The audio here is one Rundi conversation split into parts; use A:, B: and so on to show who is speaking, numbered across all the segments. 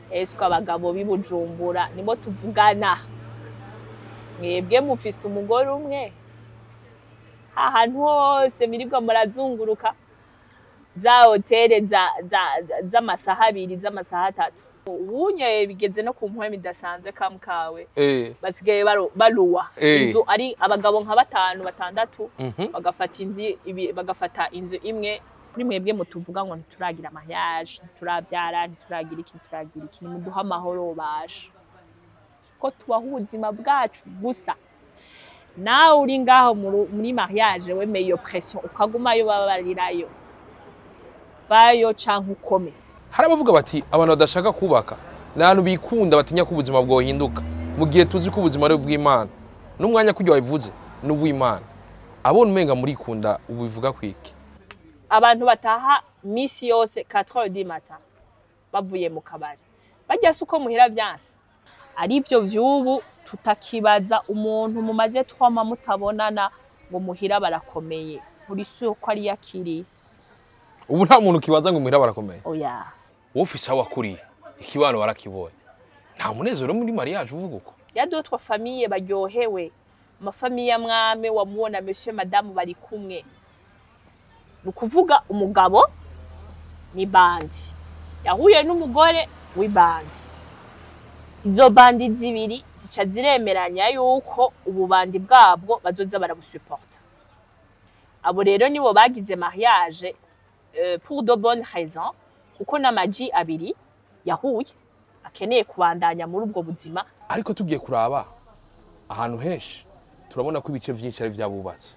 A: eswe abagabo b'i bujumbura nibo tuvugana mwebwe mufise umugore umwe ahantu hose mirirwa murazunguruka za hotere za- za- za- z'amasaha abiri z'amasaha atatu ubunye bigeze no ku mpwemu idasanzwe kamu kawe
B: Eh,
A: basigaye baru- baruwa
B: Eh.
A: inzu ari abagabo nka batanu batandatu
B: mhm.
A: bagafata inzu ibi- bagafata inzu imwe kuri mwebwe mutuvuga ngo ntituragira amayaje ntiturabyara ntituragira iki ntituragira iki nimuduhe amahoro basha ko tubaho ubuzima bwacu gusa nawe uri ngaho mu- muri mariage wemeye iyo pression ukagumayo babarirayo vayo canke ukome
B: hari abavuga bati abantu badashaka kubaka ni ahantu bikunda batinya ko ubuzima bwohinduka mu gihe tuzi ko ubuzima ari ubw'imana n'umwanya kurya wabivuze ni uw'imana abona umenga murikunda ubivuga kwiki
A: abantu bataha misi yose 4 du matin bavuye mu kabari bajya se uko muhira vyanse ari byo vy'ubu tutakibaza umuntu mumaze twama mutabonana ngo muhira barakomeye uri si ko ari yakiri
B: ubu nta muntu kibaza ngo muhira barakomeye
A: oya
B: wowe ufise aho wakuriye ikibano warakibonye nta munezero muri mariage uvuga uko
A: ya d'autres famille baryohewe amafamiye amwame wamubona monsieur madame bari kumwe ni ukuvuga umugabo ni bandi yahuye n'umugore w'ibandi izo bandi zibiri zica ziremeranya yuko ububandi bwabwo bazoza barabusuporta abo rero nibo bagize mariage euh, pour de bonnes raisons kuko n'amaji abiri yahuye akeneye kubandanya muri ubwo buzima
B: ariko tugiye kuraba ahantu henshi turabona ko ibice byinshi ari vyabubatse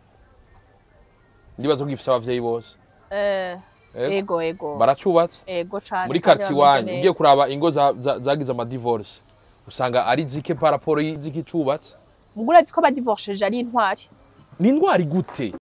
B: ndibaza ko gifise abavyeyi bose
A: Eh,
B: Ego.
A: ego ego
B: baracubatse
A: ego cane
B: muri
A: kandi
B: quartier
A: bameze
B: iwanyu
A: neza.
B: ugiye kuraba ingo za- za- zagize amadivorce usanga ari zike par rapport y'iziki cubatse
A: mugura azi ko badivorceje ari intwari
B: ni indwara gute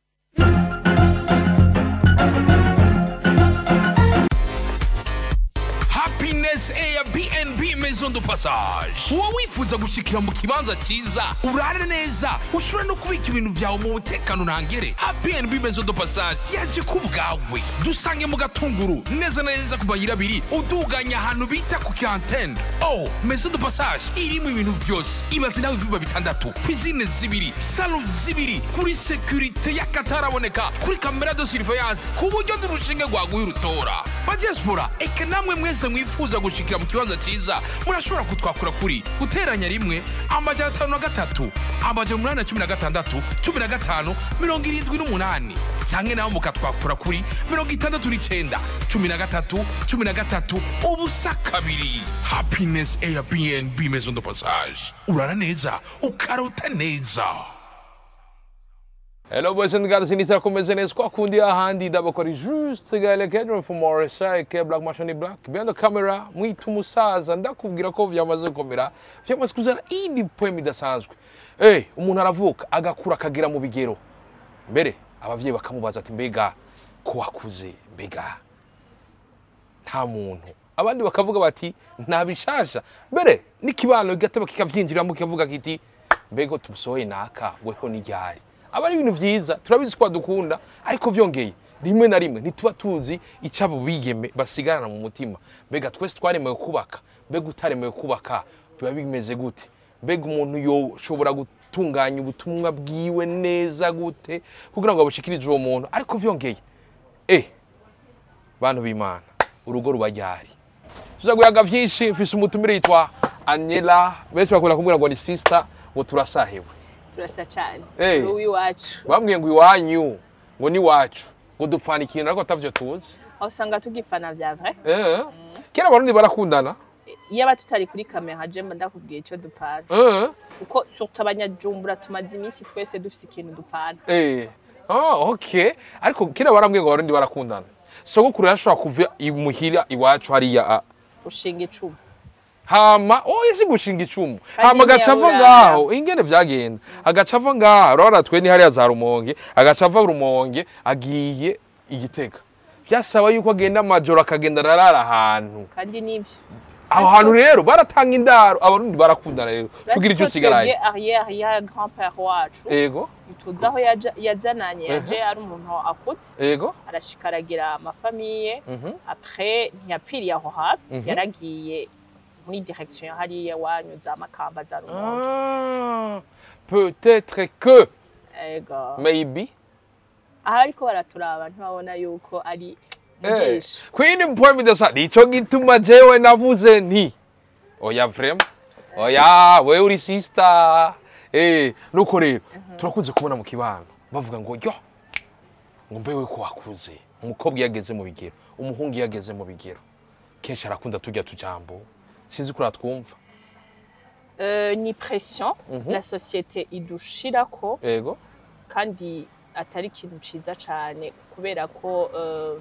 C: happiness airbnb maison de passage uba wifuza gushikira mu kibanza cyiza urare neza ushobora no kubika ibintu byawe mu mutekano ntangere happinb maison de passage yaje ku bwawe dusange mu gatunguru neza na neza ku bayira abiri uduganya ahantu bita ku kantene oh maison de passage irimo ibintu byose ibaze nawe ivyumba bitandatu pisine zibiri salo zibiri kuri sekurite y'akataraboneka kuri kamera de surveillance ku buryo n'urushinge rwaguye urutora badiaspora eka namwe mwese mwifuza gushikira mu kibanza cyiza murashobora kutwakura kuri guteranya rimwe amajana atanu na gatatu amajana umunani na cumi na gatandatu cumi na gatanu mirongo irindwi n'umunani canke nawe mukatwakura kuri mirongo itandatu n'icenda cumi na gatatu cumi na gatatu ubusa kabiri happiness airbnb maison de passage urara neza ukarota neza
B: Hello boys and girls, inizera kumeze neza kwa kundi ahandi ndabakora juste gale kedron from Morisa ke Black Mashani Black behind the camera mwita umusaza ndakubwira ko vyamaze gukomera vyamaze kuzana indi poem idasanzwe eh umuntu aravuka agakura akagera mu bigero mbere abavyeyi bakamubaza ati mbega ko wakuze mbega nta muntu abandi bakavuga bati nta bishasha mbere n'ikibano kigateba kikavyinjiramo kikavuga kiti mbega tumusohoye naka weho n'iryari aba ari ibintu vyiza turabizi ko badukunda ariko vyongeye rimwe na rimwe ntituba tuzi ico abo bigeme basigarana mu mutima mbega twese twaremewe kubaka mbega utaremewe kubaka biba bimeze gute mbega umuntu yoshobora gutunganya ubutumwa bwiwe neza gute kugira ngo abushikirize uwo muntu ariko vyongeye eh bantu b'imana urugo ruba ryari tuza guyaga vyinshi mfise umutumire yitwa Anyela benshi bakunda kumbwira ngo ni sister ngo turasahewe
A: turasa cane
B: Eh.
A: uwi iwacu
B: bambwiye ngo iwanyu ngo ni wacu ngo dupfana ikintu ariko atavyo tuzi
A: aho usanga tugifana vya vrai
B: eh kera abarundi barakundana
A: iyo aba tutari kuri kamera jemba ndakubwiye ico dupfana
B: eh
A: kuko surtout abanyajumbura tumaze iminsi twese dufise ikintu dupfana
B: eh ah okay ariko kera barambwiye ngo abarundi barakundana sogokuru yashobora kuva imuhira iwacu hariya ah,
A: ushinga icumu
B: hama oya si gushinga icumu
A: Kandi
B: hama agaca ava
A: ntiyabura.
B: ngaho ingene vyagenda agaca ava ngaho urabona twe ni hariya za rumonge agaca ava rumonge agiye igitega vyasaba yuko agenda amajoro akagenda ararara ahantu
A: kandi nivyo
B: aho hantu rero baratanga indaro abarundi barakundana rero tugira icyo usigaraye
A: arrière ya grand père wacu
B: ego
A: tuzi aho yaja- yazananye yaje ari umuntu akutse
B: ego
A: arashika aragira amafamiye
B: Mhm.
A: après ntiyapfiriye aho hafi
B: Mhm.
A: yaragiye muri direction hariya wanyu za makamba za rumonge
B: Ah, peut-être que
A: ego
B: maybe
A: aha ariko baraturaba ntibabona yuko ari mujeshi
B: kwini point bidasa nico gituma jewe navuze nti oya vrema oya wewe uri sister eh nuko rero turakunze kubona mu kibano bavuga ngo yo ngo mbewe ko wakuze umukobwa iyo ageze mu bigero umuhungu iyo ageze mu bigero kenshi arakunda tujya tujambo sinzi ko uratwumva
A: Euh, ni pression
B: Mhm.
A: la société idushirako
B: ego
A: kandi atari ikintu ciza cane kubera ko euh,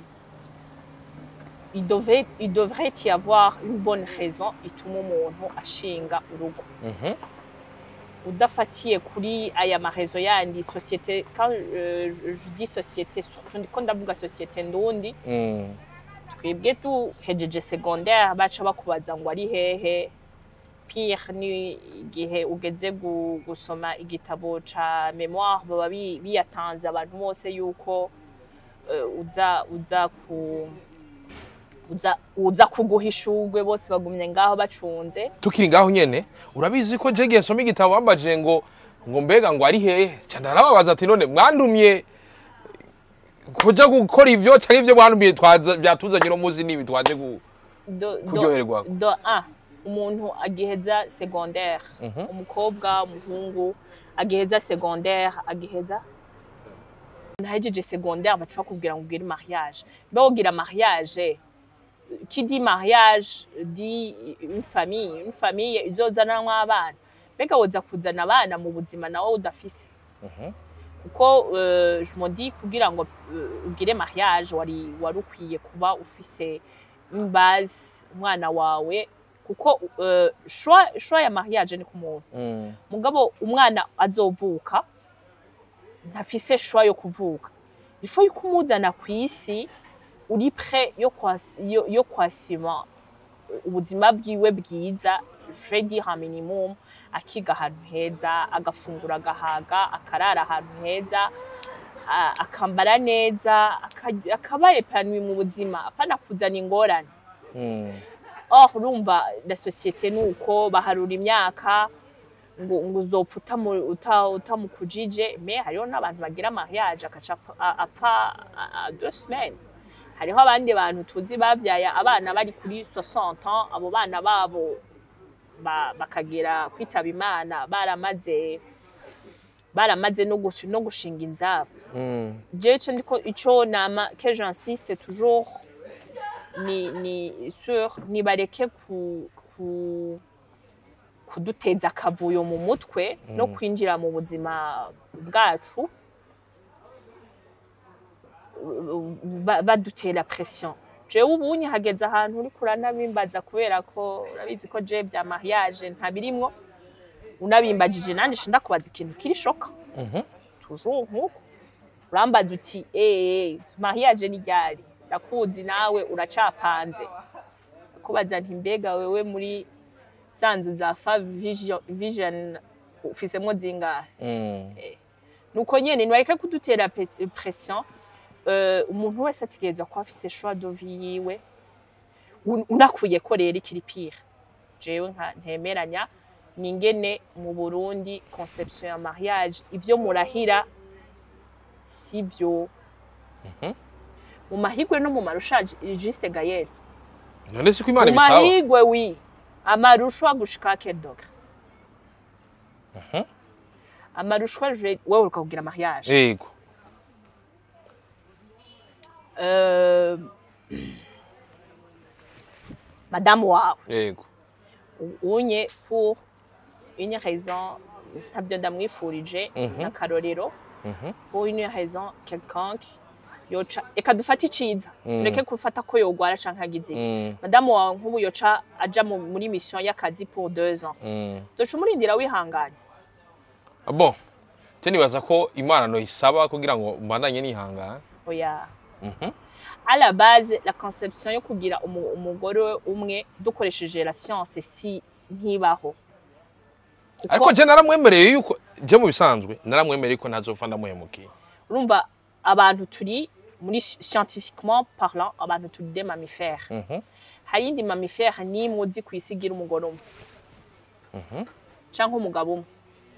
A: il devait, il devrait y avoir une bonne raison ituma umuntu ashinga urugo
B: Mhm.
A: udafatiye kuri aya marezo yandi société quand euh, je- je dis société surtout ndiko ndavuga société ndundi
B: Mm.
A: twebwe duhejeje secondaire baca bakubaza ngo ari hehe pire ni igihe ugeze gu- gusoma igitabo ca memoire baba bi- biyatanze abantu bose yuko eh, uza uza ku uza, uza kuguha ishurwe bose bagumye ngaho bacunze
B: tukiri ngaho nyene urabizi ko jege nsoma igitabo bambajije ngo ngo mbega ngo ari hehe ca ndarababaza ati none mwandumye kuja gukora ivyo canke ivyo mwandumiye twaza byatuzanye no muzi nibi twaje gu
A: do, do,
B: Kuryoherwa.
A: do un umuntu agiheza secondaire
B: Mhm.
A: umukobwa umuhungu agiheza secondaire agiheza ntahejeje secondaire baca bakubwira ngo ugire mariage mbe wogira mariage qui dit mariage dit une famille une famille izozanamwo abana mbega woza kuzana abana mu buzima nawe udafise
B: Mhm.
A: kuko euh, je me dis kugira ngo euh, ugire mariage wari wari ukwiye kuba ufise une base umwana wawe kuko euh, choix choix ya mariage ni ku muntu
B: Mm.
A: mugabo umwana azovuka ntafise choix yo kuvuka ifo yuko umuzana ku isi uri pre yo kwasi- yo, yo kwasima ubuzima bwiwe bwiza je vais dire un minimum akiga ahantu heza agafungura agahaga akarara ahantu heza a- akambara neza aka- akaba epanoui mu buzima apana kuzana ingorane
B: Mm.
A: or urumva la société ni uko baharura imyaka ngo ngo uzopfa utamu- uta- utamukujije me hariho n'abantu bagira mariage agaca apfa- a- apfa a- a- deux semaines hariho abandi bantu tuzi bavyaye abana bari kuri 60 ans abo bana babo ba- bakagira kwitaba imana baramaze baramaze no gush- no gushinga inzabo
B: Mm.
A: jewe ico ndiko ico nama que j'insiste toujours ni ni sur nibareke ku, ku kuduteza akavuyo mu mutwe no kwinjira mu buzima bwacu ba- badutera pression jewe ubunye hageze ahantu uri kuranabimbaza kubera ko urabizi ko jewe bya mariage ntabirimwo unabimbajije nanje shinda kubaza ikintu kiri shoka
B: Mhm.
A: toujours nk'uko urambaza uti eee mariage ni ryari ndakuzi nawe uracapanze kubaza nti mbega wewe muri za nzu za fa vision, vision ufisemwo zingahe
B: Mm.
A: nuko nyene nibareke kudutera pres- pression uh, umuntu wese ategerezwa kuba afise choix de vie yiwe Un- unakuye ko rero ikiri pire jewe nka ntemeranya ningene mu Burundi conception ya mariage ivyo murahira sivyo
B: Mhm.
A: mu mahigwe no mu marushaje juste Gaël
B: none si ko imana
A: mu
B: ibisaba
A: mahigwe wi amarushwa gushika quel degré
B: Mhm.
A: amarushwa je wewe ukakugira mariage
B: yego
A: Euh, madame wawe
B: yego
A: unye pour une raison ntabyo ndamwifurije
B: Mhm.
A: n'akarorero
B: Mhm.
A: pour une raison quelconque yoca reka dufate iciza
B: Mm.
A: tureke gufata ko yogwara canke agize iki
B: Mm.
A: madamu wawe nk'ubu yoca aja mu- muri mission y'akazi pour deux ans
B: Mm.
A: doca umurindira wihanganye
B: Ah, bon je nibaza ko imana noyisaba kugira ngo mbandanye nihangana
A: oya
B: Mhm.
A: à la base la conception yo kugira umu- umugore umwe dukoresheje la science si nkibaho Kuko-
B: ariko je naramwemereye yuko je mu bisanzwe naramwemereye yuko ntazopfa ndamuhemukiye
A: urumva abantu turi muri scientifiquement parlant abantu turi des mammifères
B: Mhm.
A: hari indi mammifère n'imwe uzi ku isi igira umugore umwe cyangwa umugabo umwe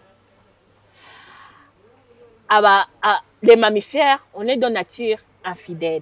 A: aba a- les mammifères on est de nature infidèle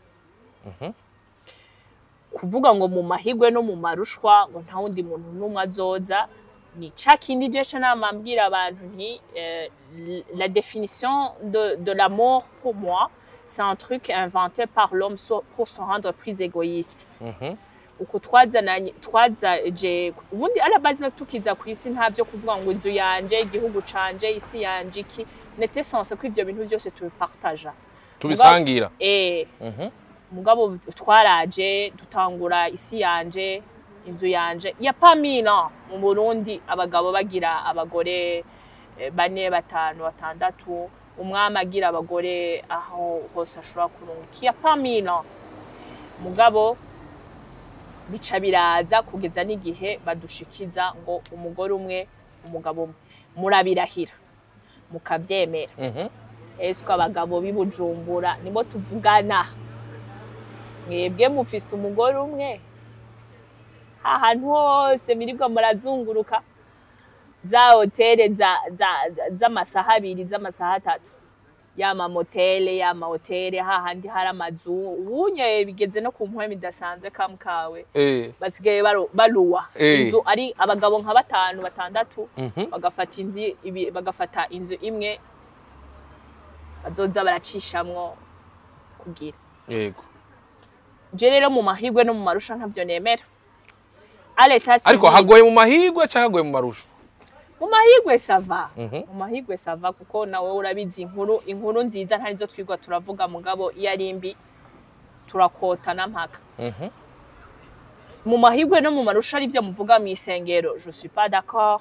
A: kuvuga ngo mu mahigwe no mu marushwa ngo nta wundi muntu n'umwe azoza ni ca kindi je ca nama mbwira abantu nti euh, la définition de, de l'amour pour moi c'est un truc inventé par l'homme so- pour se rendre plus égoïste
B: Mhm.
A: uko twazananye twazaje ubundi arabazi tukiza ku isi nta byo kuvuga ngo inzu yanje igihugu canje isi yanje iki nete sense ko ivyo bintu byose tubipartaja
B: tubisangira
A: eh
B: Mhm.
A: mugabo twaraje dutangura isi yanje inzu yanje ya pamina mu Burundi abagabo bagira abagore eh, bane batanu batandatu umwami agira abagore aho hose ashobora kurunguka ya pamina mugabo bica biraza kugeza n'igihe badushikiza ngo umugore umwe umugabo umwe murabirahira mukabyemera
B: Mhm.
A: ese abagabo b'i Bujumbura nibo tuvugana mwebwe mufise umugore umwe ahantu hose mirirwa murazunguruka za hoteli za- za- za- z'amasaha abiri z'amasaha atatu yama motele yama hoteli hahandi hari amazu ubunye bigeze no ku mpwemu idasanzwe kamu kawe
B: Eh.
A: basigaye baru- baruwa
B: Eh.
A: inzu ari abagabo nka batanu batandatu
B: Mhm.
A: bagafata inzu ibi- bagafata inzu imwe bazoza baracishamwo kugira
B: yego
A: je rero mu mahigwe no mu marusha ntavyo nemera aleta
B: ariko hagoye mu mahigwe cyangwa hagoye mu marusha
A: mu mahigwe sava
B: Mhm.
A: mu mahigwe sava kuko nawe urabizi inkuru inkuru nziza ntarizo twigwa turavuga mugabo iyo ari mbi turakotana mpaka
B: Mhm.
A: mu mahigwe no mu marusha ari byo muvuga mu isengero je suis pas d'accord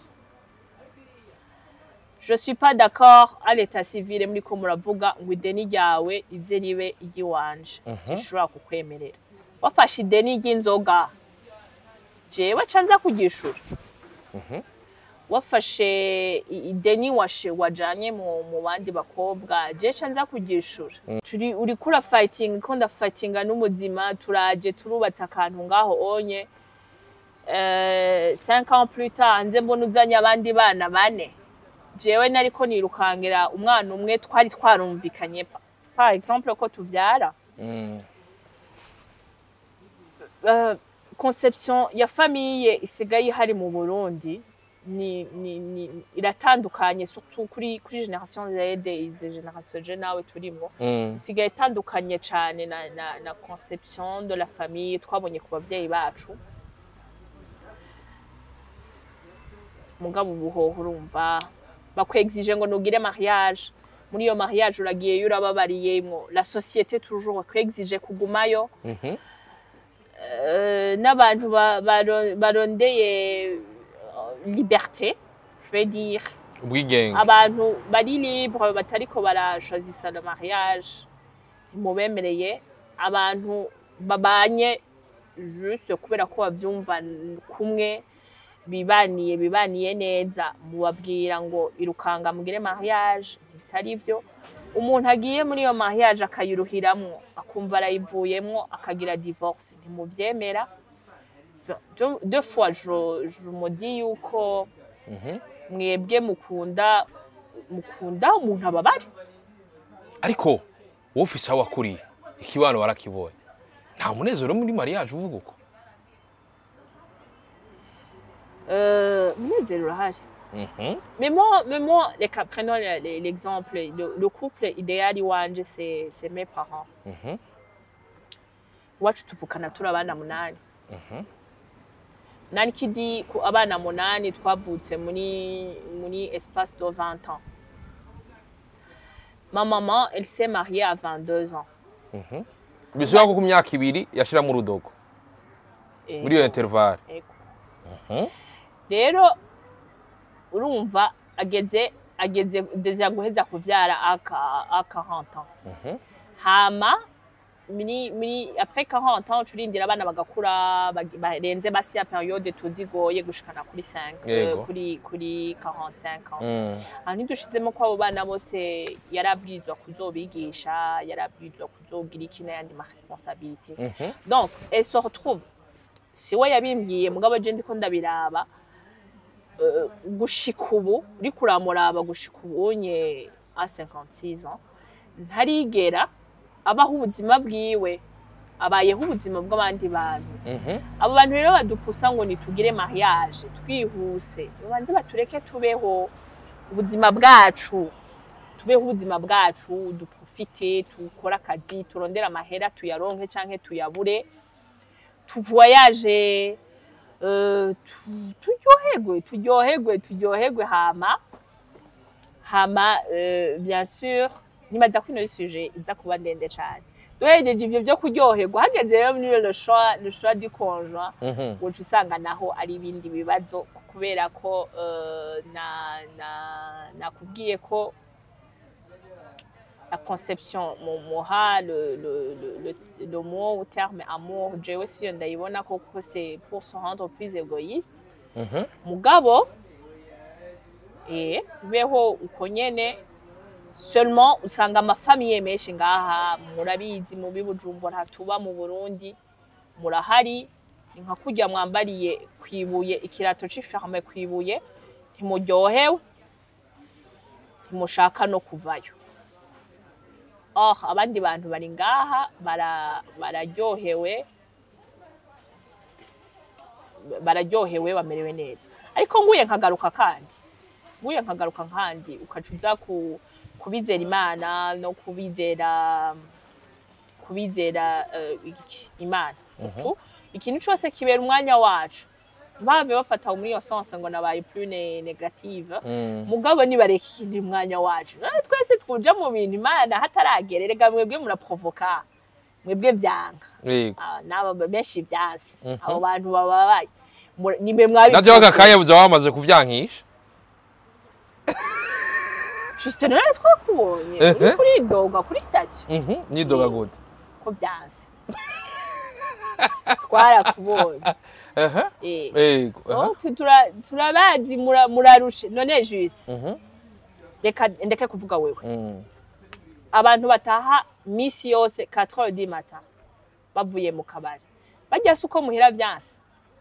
A: je suis pas d'accord à l'état civile muri ko muravuga ngo ideni ryawe ize ribe iry'iwanje sinshobora kukwemerera wafashe ideni ry'inzoga jewe ca nza kugishura wafashe i- ideni washe wajanye mu, mu bandi bakobwa je ca nza kugishura turi uriko urafighting ko ndafightinga n'umuzima turaje turubatse akantu ngaho onye eh, cinq ans plus tard nze mbona uzanye abandi bana bane jewe nariko nirukangira umwana umwe twari twarumvikanye pa- par exemple ko tuvyara
B: Mm.
A: uh, conception ya famille isigaye ihari mu Burundi ni, ni, ni iratandukanye surtout kuri kuri generation Z izi generation je nawe turimo
B: Mm.
A: isigaye itandukanye cyane na, na, na conception de la famille twabonye ku bavyeyi bacu mugabo ubuhoho urumva bakwexige ngo nugire mariage muri iyo mariage uragiyeyo urababariyemwo la société toujours bakwexige kugumayo
B: Mhm.
A: euh, n'abantu ba- baro- barondeye euh, liberté je vais dire
B: ubwigenge
A: abantu bari libre batariko barashozisa le mariage mubemereye abantu babanye juste kubera ko bavyumva kumwe bibaniye bibaniye neza mubabwira ngo irukanga mugire mariage bitari vyo umuntu agiye muri iyo mariage akayiruhiramwo akumva arayivuyemwo akagira divorce ntimuvyemera deux deux fois je, je me dis yuko
B: Mhm.
A: mwebwe mukunda mukunda umuntu ababare
B: ariko wowe ufise aho wakuriye ikibano warakibonye nta munezero muri mariage uvuga uko
A: Euh, umunezero urahari
B: Mhm.
A: mais moi, mais moi les, cas- prenons le- le- l'exemple le, le couple idéal iwanje c'est c'est mes parents
B: Mhm.
A: iwacu tuvukana turi abana munani
B: Mhm.
A: nani kidi ku abana munani twavutse muri muri espace de 20 ans ma maman elle s'est mariée à 22 ans
B: Mhm. bisubira ko ku myaka ibiri yashiramo urudogo
A: Et-
B: muri iyo intervalle
A: Ego.
B: Mhm.
A: rero urumva ageze ageze deja guheza kuvyara aka aka 40 ans
B: Mhm.
A: hama muri muri après 40 ans turindira abana bagakura bag- barenze basi ya periode tuzigoye gushikana kuri 5
B: Yego.
A: kuri kuri 45 ans
B: Mm.
A: aha ntidushizemo ko abo bana bose yarabwirizwa kuzobigisha yarabwirizwa kuzogira iki n'ayandi ma responsabilité
B: Mhm.
A: donc elle se retrouve si we yabimbwiye mugabo je ndiko ndabiraba euh, gushika ubu uriko uramuraba gushika ubunye a 56 ans ntarigera abaho ubuzima bwiwe abayeho ubuzima bw'abandi bantu
B: Mhm.
A: abo bantu rero badupusa ngo nitugire mariage twihuse babanze batureke tubeho ubuzima bwacu tubeho ubuzima bwacu duprofite tukore akazi turondere amahera tuyaronke canke tuyabure tuvoyaje euh, tu- turyoherwe turyoherwe turyoherwe hama hama euh, bien sûr nibaza ko ino sujet iza kuba ndende cane duhejeje ivyo vyo kuryoherwa hageze rero muri le choix le choix du conjoint
B: Mhm.
A: uca usanga naho ari ibindi bibazo kubera ko euh, na na nakubwiye ko la conception mu muha le, le, le, le, le mot ou terme amour jewe siyo ndayibona koko c'est pour se rendre plus égoïste
B: Mhm.
A: mugabo eh beho uko nyene seulement usanga amafamiye menshi ngaha murabizi mu bibujumbura tuba mu Burundi murahari ni nka kurya mwambariye kwibuye ikirato c'iferme kwibuye ntimuryohewe ntimushaka no kuvayo oh abandi bantu bari ngaha bara bararyohewe bararyohewe bamerewe neza ariko nguye nkagaruka kandi nguye nkagaruka kandi ukaca uza ku kubizera imana no kubizera kubizera eh, iki- imana surtout ikintu cyose kibera umwanya wacu ntibave bafata muri iyo sense ngo nabaye plus ne- negative
B: Mm.
A: mugabo nibareka ikindi mwanya wacu Eh, twese twuja mu bintu imana hataragera erega mwebwe muraprovoka mwebwe vyanga
B: Yego.
A: Ah, n'aba benshi vyansi
B: Mhm.
A: abo bantu bababaye Mu- nimwe mwabi
B: navyo agakanya buza wamaze kuvyankisha
A: juste none twakubonye
B: Ehe.
A: uri kuri doga kuri statue
B: Mhm. nidoga gute
A: ko vyansi twarakubonye
B: Ehe.
A: eh
B: Yego. Aha.
A: Oh, tu- tura- turabazi mura- murarushe none juste
B: Mhm.
A: reka ndeke kuvuga wewe
B: Mm.
A: abantu bataha misi yose 4 heures du matin bavuye mu kabari bajya se uko muhira vyansi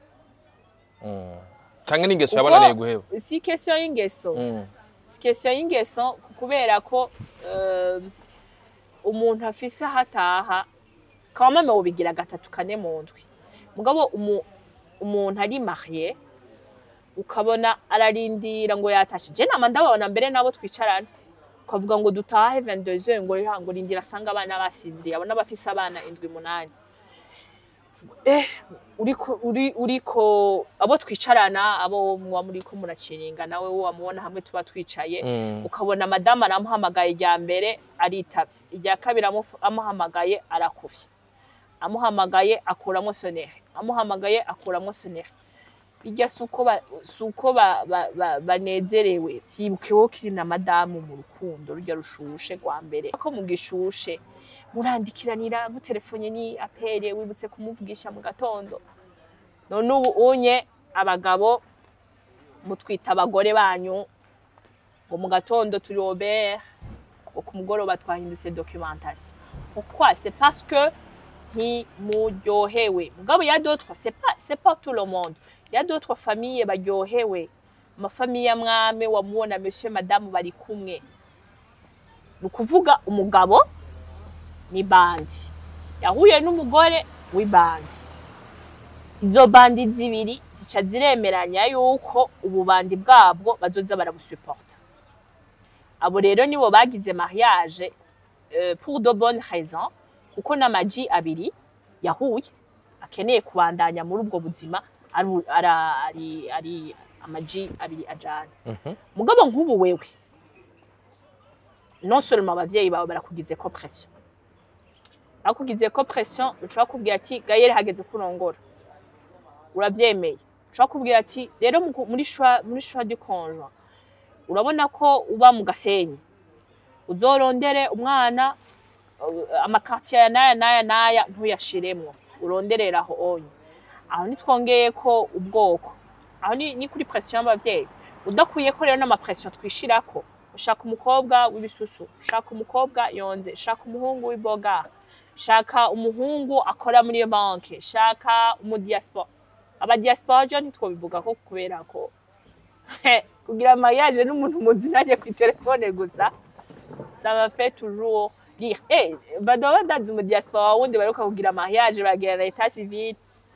B: Mm. canke n'ingeso
A: Uko-
B: yabananiye guheba
A: si question y'ingeso
B: Mm.
A: si question y'ingeso kubera ko euh, umuntu afise aho ataha quand même wobigira gatatu kane mu ndwi mugabo umu, umuntu ari marié ukabona ararindira ngo yatashe je nama ndababona mbere nabo twicarana ukavuga ngo dutahe 22h ngo ya- ngo rindira asanga abana basinziriye abona bafise abana indwi munani eh uriko uri uriko abo twicarana abo muba muriko muraciringa nawe wo wamubona hamwe tuba twicaye
B: Mm.
A: ukabona madamu aramuhamagaye irya mbere aritavye irya kabiri amufu- amuhamagaye arakuvye amuhamagaye akuramo sonere amuhamagaye akuramo sonere bijya suko ba, suko ba, ba, ba, banezerewe vyibukeho kiri na madamu mu rukundo rujya rushushe rwa mbere ko mugishushe murandikiranira mutelefone ni apere wibutse kumuvugisha mu gatondo none ubu unye abagabo mutwita abagore banyu ngo mu gatondo turi Robert ngo ku mugoroba twahindutse documentation pourquoi c'est parce que ntimuryohewe mugabo ya d'autres c'est pas c'est pas tout le monde ya d'autres familles baryohewe amafamiye amwame wamubona monsieur madame bari kumwe ni ukuvuga umugabo ni bandi yahuye n'umugore w'ibandi izo bandi zibiri zica ziremeranya yuko ububandi bwabwo bazoza barabusuporta abo rero nibo bagize mariage euh, pour de bonnes raisons kuko n'amaji abiri yahuye akeneye kubandanya muri ubwo buzima ari ara- ari ari amaji abiri ajana
B: Mhm.
A: mugabo nk'ubu wewe non seulement abavyeyi bawe barakugize ko pression bakugize ko pression ushobora kubwira ati gayere hageze kurongora uravyemeye ushobora kubwira ati rero mu- muri choix muri choix du conjoint urabona ko uba mu gasenyi uzorondere umwana uh, amakartier aya n'aya n'aya n'aya ntuyashiremwo uronderera aho onye aho nitwongeye ko ubwoko aho ni, ni kuri pression y'abavyeyi udakwiye ko rero n'amapression twishirako ushaka umukobwa w'ibisusu ushaka umukobwa yonze shaka umuhungu w'iboga shaka umuhungu akora muri iyo banki shaka umudiaspora abadiaspora jo ntitwobivuga ko kubera ko kugira mariage n'umuntu muzi nanjye ku telefone gusa ça m'a fait toujours rire eh badoba badazi mu diaspora wundi baruka kugira mariage bagira na etat civil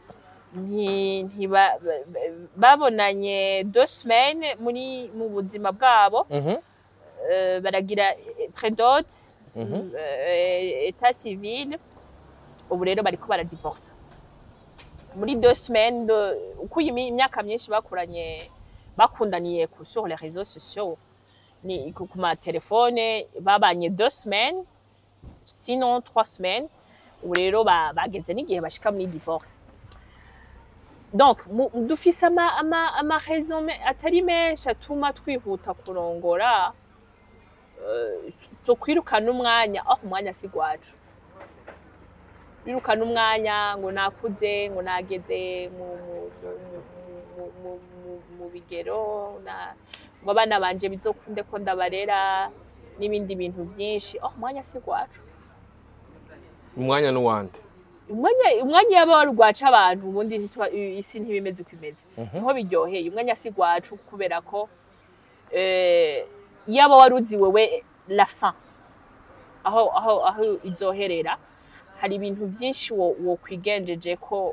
A: nti ntiba ba- ba- babonanye deux semaines muri mu buzima bwabo
B: Mhm.
A: euh, baragira eh, prédote
B: Mhm.
A: euh, etat civil ubu rero bariko baradivorsa muri deux semaines de- uko iyi mi- imyaka myinshi bakuranye bakundaniye ku sur les réseaux sociaux ni ku ku matelefone babanye deux semaines sinon trois semaines ubu rero ba- bageze n'igihe bashika muri divorce donc mu- dufise ama, ama, ama raison me- atari menshi atuma twihuta kurongora eh, zo kwirukana umwanya aho umwanya si gwacu birukana umwanya ngo nakuze ngo nageze mu, mu, mu, mu, mu, mu, mu, mu bigero na, ngo abana banje bizokunde ko ndabarera n'ibindi bintu byinshi aho umwanya si gwacu
B: umwanya n'uwandi
A: umwanya umwanya yaba wari ugwaca abantu ubundi ntitwa- isi ntibimeze uko imeze niho biryoheye umwanya si gwacu kubera ko eh, yaba wari uzi wewe la fin aho aho aho izoherera hari ibintu byinshi wo- wokwigenjeje ko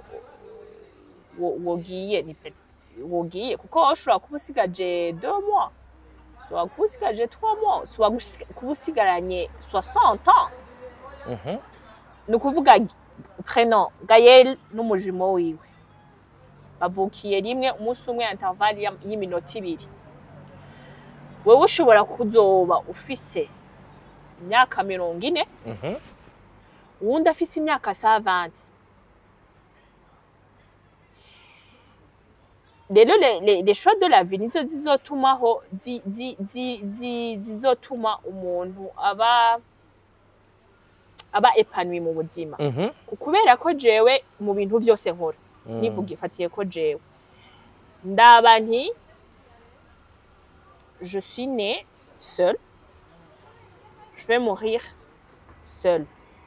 A: wo- wogiye ni peut- wogiye kuko washobora kuba usigaje deux mois ushobora kuba usigaje trois mois ushobora gusi- kuba usigaranye 60 ans
B: Mhm.
A: ni ukuvuga prenom gayel n'umujimo wiwe bavukiye rimwe umunsi umwe intervalle ya- y'iminota ibiri wewe ushobora kuzoba ufise imyaka mirongo ine
B: Mhm.
A: uwundi afise imyaka savanti rero le- le- les choix de la vie nizo zizotumaho zi- zi- zi- zi- zizotuma umuntu aba aba epanui mu buzima
B: Mhm.
A: kubera ko jewe mu bintu byose nkora
B: Mm.
A: nivuga ifatiye ko jewe ndaba nti je suis née seule je vais mourir seule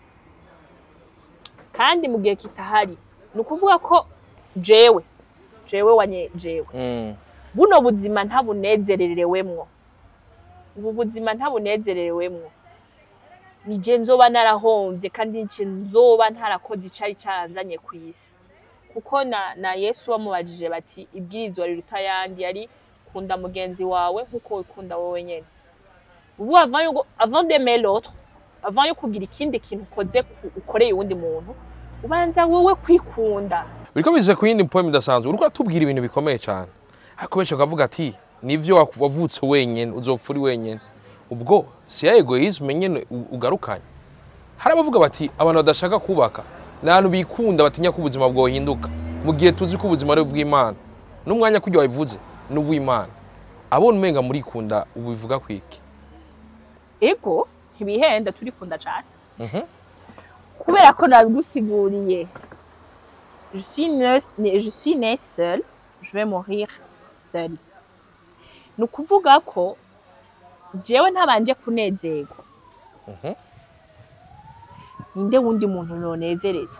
A: kandi mu gihe kitahari ni ukuvuga ko jewe jewe wanye jewe
B: Mm.
A: buno buzima ntabunezererewemwo ubu buzima ntabunezererewemwo nije nzoba narahomvye kandi nje nzoba ntarakoze icari canzanye ku isi kuko na, na yesu bamubajije bati ibwirizwa riruta ayandi yari kunda mugenzi wawe nk'uko wikunda wowe nyene uvuga avant yuko avant d'aimer l'autre avant yo kugira ikindi kintu ukoze ku- ukoreye uwundi muntu ubanza wowe kwikunda
B: biriko bize ku yindi poem idasanzwe uriko uratubwira ibintu bikomeye cyane ariko benshi bakavuga ati nivyo waku- wavutse wenyene uzopfa uri wenyene ubwo si ya egoisme nyene u- ugarukanye hari abavuga bati abantu badashaka kubaka ni abantu bikunda batinya ko ubuzima bwohinduka mu gihe tuzi ko ubuzima ari ubw'imana n'umwanya kurya wabivuze ni ubw'imana abona umenga murikunda ubivuga kwiki
A: ego ntibihenda turikunda cane
B: Mhm.
A: kubera ko nabigusiguriye je suis née- née- je suis née seule je vais mourir seule ni ukuvuga ko jewe ntabanje kunezerwa
B: Mhm.
A: ninde wundi muntu nonezereza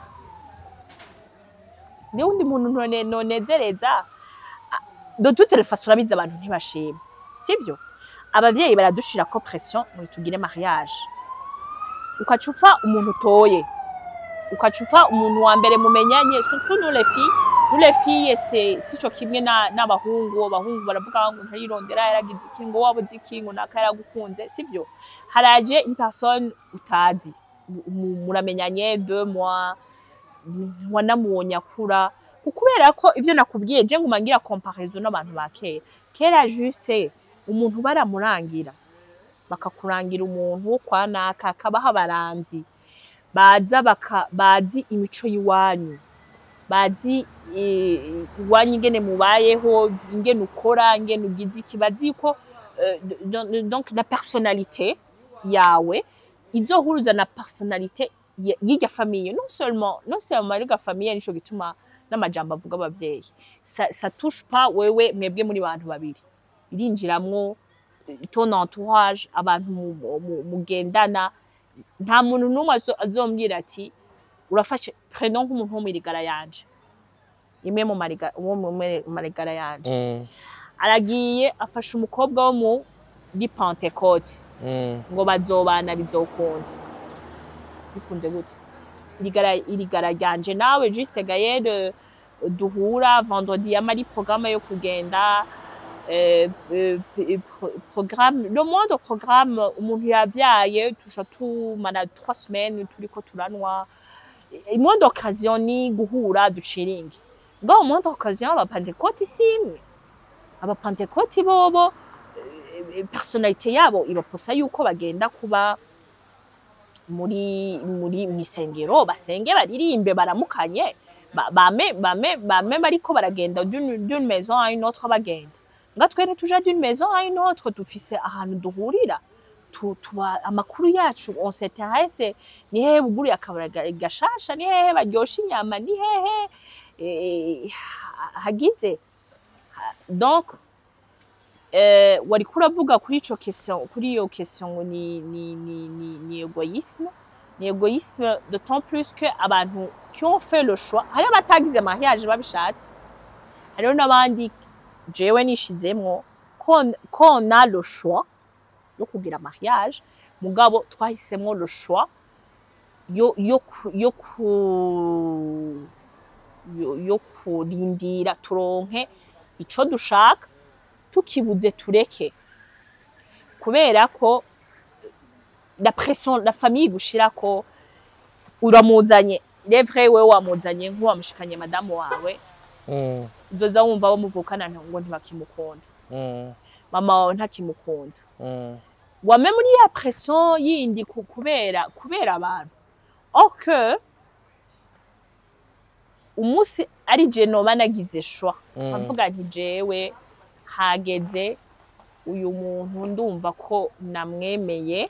A: ninde wundi muntu none- nonezereza Ah, de toute les façons urabizi abantu ntibashima sivyo abavyeyi baradushirako pression ngo tugire mariage ukaca ufa umuntu utoye ukaca ufa umuntu wa mbere mumenyanye surtout nous les filles nous les filles c'est sico kimwe na- n'abahungu abahungu baravuga ngo ntayirondera yaragize iki ngo wabuze iki ngo naka yaragukunze sivyo haraje une personne utazi mu- mu- muramenyanye deux mois wanamubonye akura ku- kubera ko ivyo nakubwiye je nguma ngira comparaison n'abantu ba kera kera juste umuntu baramurangira bakakurangira umuntu wo kwa naka akabaho abaranzi baza baka, bazi imico y'iwanyu bazi eh, iwanyu ingene mubayeho ingene ukora ingene ugize iki bazi ko euh, donc- donc la personnalité yawe izohuruza na personalite ye- y'irya famiye non seulement non seulement y'irya famiye nico gituma n'amajambo avuga abavyeyi ça, ça touche pas wewe mwebwe muri bantu babiri irinjiramwo eh, ton entourage abantu mu- mu- mu- mugendana nta muntu n'umwe azo- azombwira ati urafashe prenom nk'umuntu wo mwirigara yanje imwe mu mariga- wo mu mu marigara yanje
B: Mm,
A: aragiye afashe umukobwa wo muri pentecote
B: mm,
A: ngo bazobana bizokunda bikunze gute irigara irigara ryanje nawe juste gayere duhura vendredi yama ari programme yo kugenda eh, eh, eh, pro- programme le moindre programme umuntu yavyaye tusha tumana trois semaines turiko turanwa Eh, moindre occasion ni guhura duciringe ngaho moindre occasion abapentekoti simwe abapentekoti bobo eh, personalite yabo ibaposa yuko bagenda kuba muri muri misengero basenge baririmbe baramukanye ba- bame bame bame bariko baragenda d'une d'une maison à une autre bagenda nga twe ntituja d'une maison à une autre dufise ahantu duhurira tu- tuba amakuru yacu on s'intéresse ni hehe buguru yakabara ga- gashasha ni hehe baryosha inyama ni hehe eh, ha- hagize Ha- donc eh, wariko uravuga kuri ico question kuri iyo question ngo ni ni ni ni, ni egoïsme ni egoïsme d'autant plus que abantu qui ont fait le choix hariho abatagize mariage babishatse hariho n'abandi jewe nishizemwo ko ko on a le choix yo kugira mariage mugabo twahisemwo le choix yo yo ku- yo ku yo, yo kurindira turonke ico dushaka tukibuze tureke kubera ko la pression la famille igushira ko uramuzanye levre we wamuzanye nk'uwamushikanye madamu wawe
B: mm,
A: uzoza wumva bo muvukana ngo ntibakimukunda
B: mm,
A: mama wawe ntakimukunda
B: mm.
A: wame muri ya pression yindi ku- kubera kubera abantu or que umunsi ari je noba nagize shwa
B: Mm.
A: nkavuga nti jewe hageze uyu muntu ndumva ko namwemeye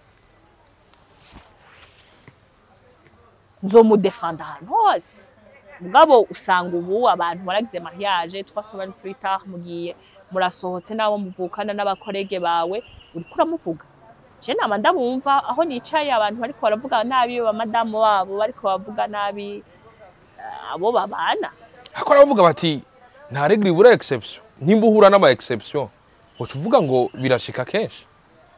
A: nzomudefanda ahantu hose mugabo usanga ubu abantu baragize mariage trois semaines plus tard mugiye murasohotse n'abo muvukana n'abakorege bawe uriko uramuvuga je nama ndabumva aho nicaye abantu bariko baravuga nabi bamadamu babo bariko bavuga nabi eh, abo babana
B: ariko baravuga bati nta regire ibura exception nimba uhura n'ama exception uca uvuga ngo birashika kenshi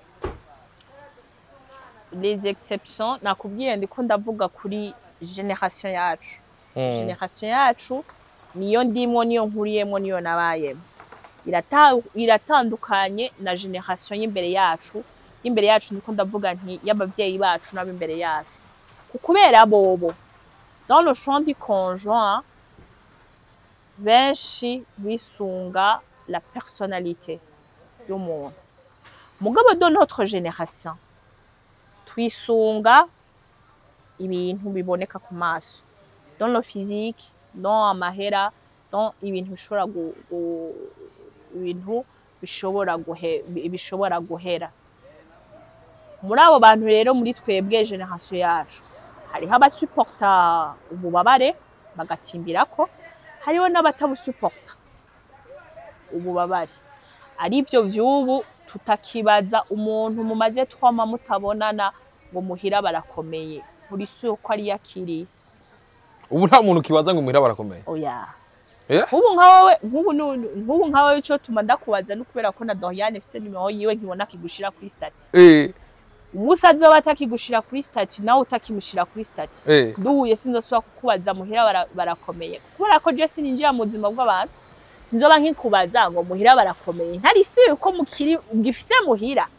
A: les exceptions nakubwiye ndiko ndavuga kuri generation yacu
B: Mm,
A: generation yacu niyo ndimwo niyo nkuriyemwo niyo nabayemo Irata- iratandukanye na generation y'imbere yacu y'imbere yacu ndiko ndavuga nti y'abavyeyi bacu n'ab'imbere yacu Ku- kubera bobo dans le champ du conjoint benshi bisunga la personnalité y'umuntu mugabo de notre génération twisunga ibintu biboneka ku maso dans le physique dans amahera dans ibintu bishobora gu, gu, ibintu bishobora guhe, bi- bishobora guhera muri abo bantu rero muri twebwe generation yacu hariho abasuporta ububabare bagatimbirako hariho n'abatabusuporta ububabare ari byo vy'ubu tutakibaza umuntu mumaze twama mutabonana ngo muhira barakomeye buri si uko ari yakiri
B: ubu nta muntu kibaza ngo muhira barakomeye
A: oya
B: Eh?
A: nk'ubu nkawe nk'ubu nu- nk'ubu nkawe ico tuma ndakubaza no kubera ko na Doriane ifise nimero yiwe nkibona akigushira kuri stati
B: Eh,
A: umunsi azoba atakigushira kuri stati nawe utakimushira kuri stati
B: eh.
A: duhuye sinzosubira kukubaza muhira bara- barakomeye kubera ko je sininjira mu buzima bw'abantu sinzoba nkikubaza ngo muhira barakomeye ntari isuye ko mukiri gifise muhira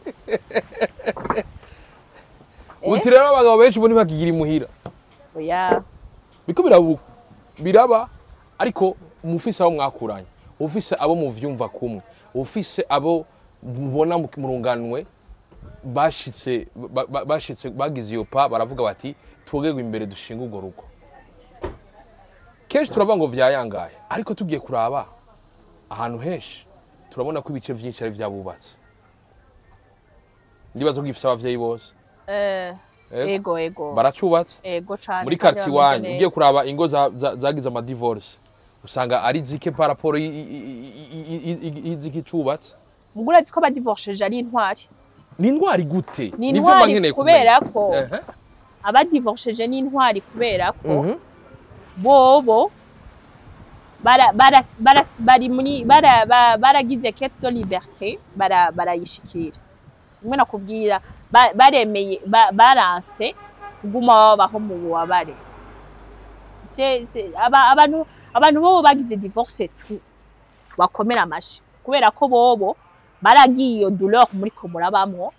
B: uti rero abagabo benshi bo ntibakigira imuhira
A: oya
B: biko birabu biraba ariko mufise abo mwakuranye ufise abo muvyumva kumwe ufise abo mubona mu- murunganwe bashitse ba- ba- bashitse bagize iyo pa baravuga bati twogegwe imbere dushinga urwo rugo kenshi turavuga ngo vyayangaye ariko tugiye kuraba ahantu henshi turabona ko ibice vyinshi ari vyabubatse ndibaza ko gifise abavyeyi bose
A: Eh,
B: Ego.
A: ego ego
B: baracubatse
A: ego cane
B: muri
A: kandi
B: quartier
A: bameze
B: wanyu
A: neza.
B: ugiye kuraba ingo za- za- zagize amadivorce usanga ari zike par rapport i- i- i- i- i- i- y'iziki cubatse
A: mugura azi ko abadivorceje ari intwari
B: ni indwara gute
A: ni
B: Nivyo mba
A: intwari
B: nkeneye
A: kubera
B: kumenya.
A: ko
B: Ehe.
A: abadivorceje ni intwari kubera ko
B: Mhm.
A: bobo bara- bara- bara- bari muri bara- ba- baragize quête de liberté bara- barayishikira rimwe nakubwira ba- baremeye ba- baranse kuguma babaho mu bubabare Se- se- aba- abantu abantu bobo bagize divorce tu bakomera amashi kubera ko bobo baragiye iyo douleur muri ko murabamwo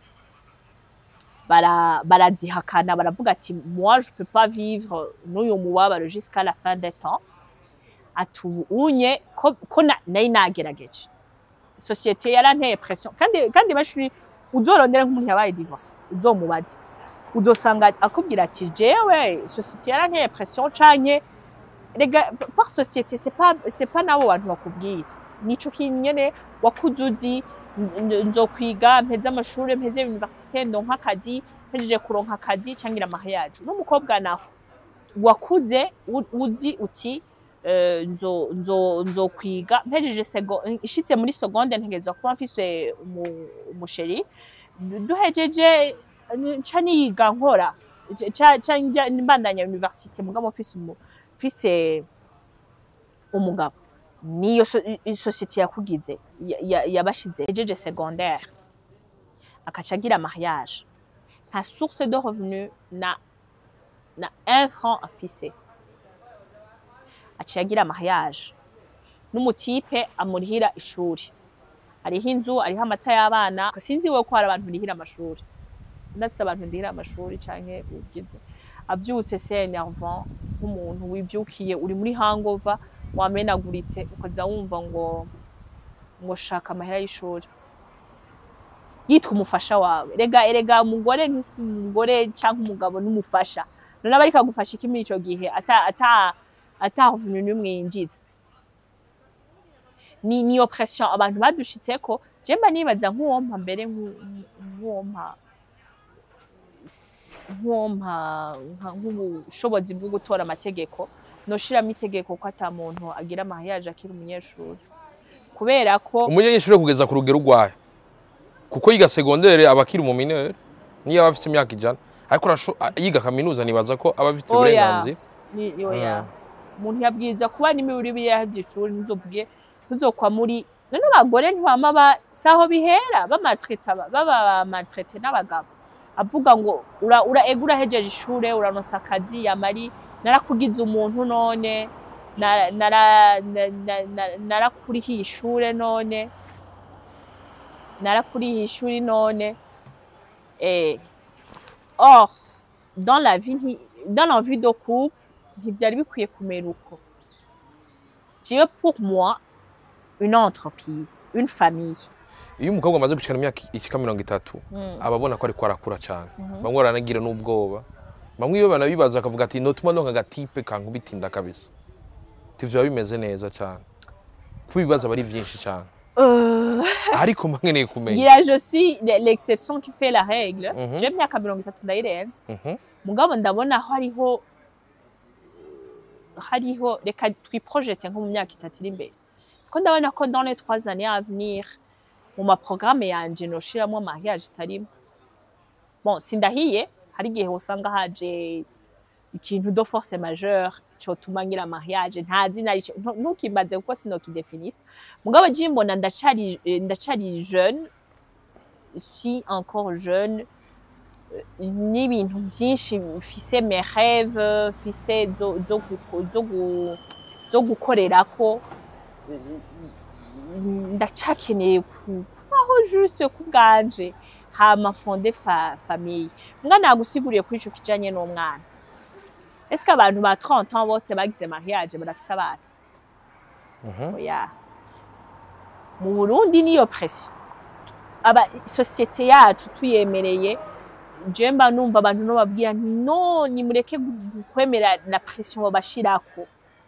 A: bara barazihakana baravuga ati moi je peux pas vivre n'uyu mubabaro jusqu'à la fin des temps atubunye ko, ko na- nari nagerageje sosiyete yaranteye pression kandi kandi bashuri uzorondera nk'umuntu yabaye divorce uzomubaze uzosanga akubwira ati jewe sosiyete yaranteye pression canke rega par société c'est pas c'est pas nabo bantu bakubwira nico kinyene wakuze uzi n- nzokwiga mpeze amashuri mpeze universite ndonka akazi mpejeje kuronka akazi cangira mariage n'umukobwa naho wakuze u- uzi uti eh, nzo nzo nzokwiga mpejeje sego ishitse muri seconde ntegerezwa kuba mfise umu- umusheri duhejeje nca niga nkora ca- ca njya mbandanya universite mugabo mfise umu- mfise umugabo niyo so- i- i- sosiyete yakugize ya- ya- yabashize ejeje secondaire akaca agira mariage nta source de revenu na na un franc afise aciye agira mariage n'umutipe amurihira ishuri hariho inzu hariho amata y'abana sinzi we ko hari abantu birihira amashuri ndafise abantu ndihira amashuri canke ugize avyutse c'est énervant nk'umuntu wivyukiye uri muri hangover wamenaguritse ukaza wumva ngo ngo shaka amahera y'ishuri yitwa umufasha wawe rega erega umugore ntisi umugore cyangwa umugabo n'umufasha none aba ariko agufasha iki muri ico gihe ata ata ata revenu n'umwe yinjiza ni ni oppression abantu badushitseko je mba nibaza nk'uwompa mbere nk'u- nk'uwompa nk'uwompa nka- nk'ubushobozi bwo gutora amategeko noshiramo itegeko ko ata muntu agira mariage akiri umunyeshuri kubera ko
B: umunyeshuri kugeza ku rugero urwaye kuko yiga segondere aba akiri mu minere niyo aba afite imyaka ijana ariko arasho- a- yiga kaminuza nibaza ko aba afite
A: Oya.
B: uburenganzira
A: ni oya umuntu yabwiza kuba n'imibiri biyahevye ishuri ntuzovuge ntuzokwa muri none abagore ntibama ba saho bihera bamaltreta baba maltrete n'abagabo avuga ngo ura, ura ega urahejeje ishure uraronsa akazi yamari narakugize umuntu none na- nara- na- na- na- narakurihiye ishure none narakurihiye ishuri none eh, or dans la vie nti- dans la vie de couple ntivyari bikwiye kumera uko jewe pour moi une entreprise une famille
B: iyo umukobwa amaze gucana imyaka ishika mirongo itatu aba abona ko ariko arakura cyane bamwe baranagira n'ubwoba bamwe iyo banabibaza akavuga ati notuma ndonka agatipe kankubita inda kabisa tivyo biba bimeze neza cyane kuko ibibazo aba ari byinshi cyane
A: Euh,
B: ariko mba nkeneye kumenya
A: ngira je suis l'exception qui fait la règle
B: Mhm.
A: je myaka mirongo itatu ndayirenze
B: Mhm.
A: mugabo ndabona hariho hariho reka twiprojete nko mu myaka itatu iri imbere ko ndabona ko dans les trois années à venir mu maprograme yanje noshiramwo mariage itarimo bon sindahiye hari igihe usanga haje ikintu de force majeure cotuma ngira mariage ntazi narico ntu- ntukimbaze kuko sinokidefinisa mugabo je mbona ndacari eh, ndacari jeune si encore jeune n'ibintu byinshi mfise mes rêves mfise zo zo guko- zo gu- zo gukorerako ndacakeneye ku- kubaho juste ku bwanje hama fonde fa famille mbwa nagusiguriye kuri ico kijanye n'umwana est-ce que abantu ba 30 ans bose bagize mariage barafise abana
B: Mhm.
A: oya mu Burundi niyo pression aba sosiyete yacu tuyemereye je mba numva abantu no babwira nti no nimureke gu- kwemera na pression babashirako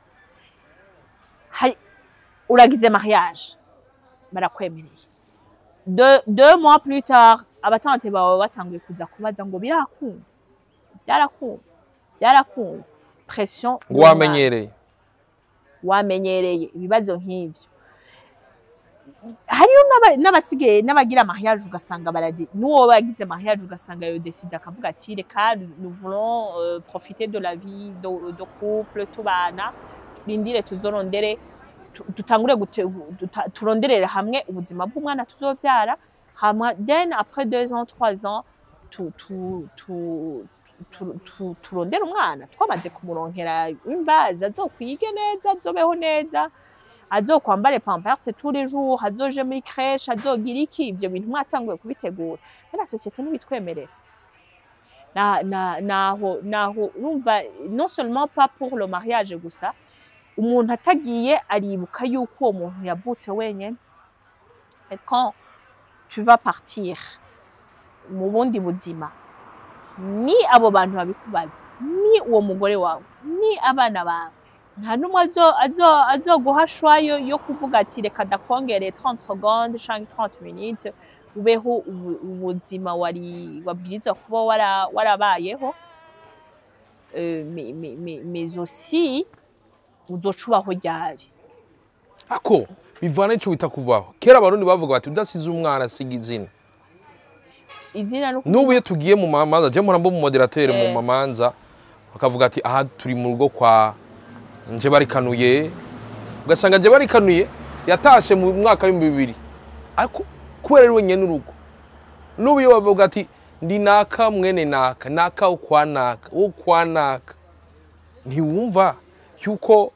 A: hari uragize mariage barakwemereye deux, deux mois plus tard abatante bawe batanguye kuza kubaza ngo birakunda byarakunze byarakunze pression
B: ngo wamenyereye
A: wamenyereye ibibazo nk'ivyo hariyo n'aba- n'abasigaye n'abagira mariage ugasanga baradi n'uwo bagize mariage ugasanga yo décide akavuga ati reka nous voulons euh, profiter de la vie de, de couple tubana turindire tuzorondere tu- dutangure gute- duta- turonderere hamwe ubuzima bw'umwana tuzovyara hama then après deux ans trois ans tu, tu, tu, tu, tu, turondere umwana twamaze kumuronkera imbazi azokwige neza azobeho neza azokwambare pampers tous les jours azoje muri crèche azogira iki ivyo bintu mwatanguye kubitegura na société ntibitwemerera na, na, naho naho urumva non seulement pas pour le mariage gusa umuntu atagiye aribuka yuko uwo muntu yavutse wenyene et quand tu vas partir mu bundi buzima ni abo bantu babikubaza ni uwo mugore wawe ni abana bawe nta n'umwe azo- azo- azoguha shwa yo yo kuvuga ati reka ndakongere 30 secondes canke 30 minutes ubeho ubu- ubuzima wari wabwirizwa kuba wara- warabayeho Euh, mais, mais, mais, mais aussi uzoca ubaho ryari
B: ako bivana n'ico bita kubaho kera abarundi bavuga bati udasize umwana asiga izina
A: izina no
B: n'ubu iyo tugiye mu mamanza je mpora mba mu moderateur mu
A: Eh.
B: mamanza bakavuga ati aha turi mu rugo kwa nje barikanuye ugasanga nje barikanuye yatashe mu mwaka w'ibihumbi bibiri ariko kubera ari wenyene urugo n'ubu iyo bavuga ati ndi naka mwene naka naka wo kwa naka wo kwa naka ntiwumva yuko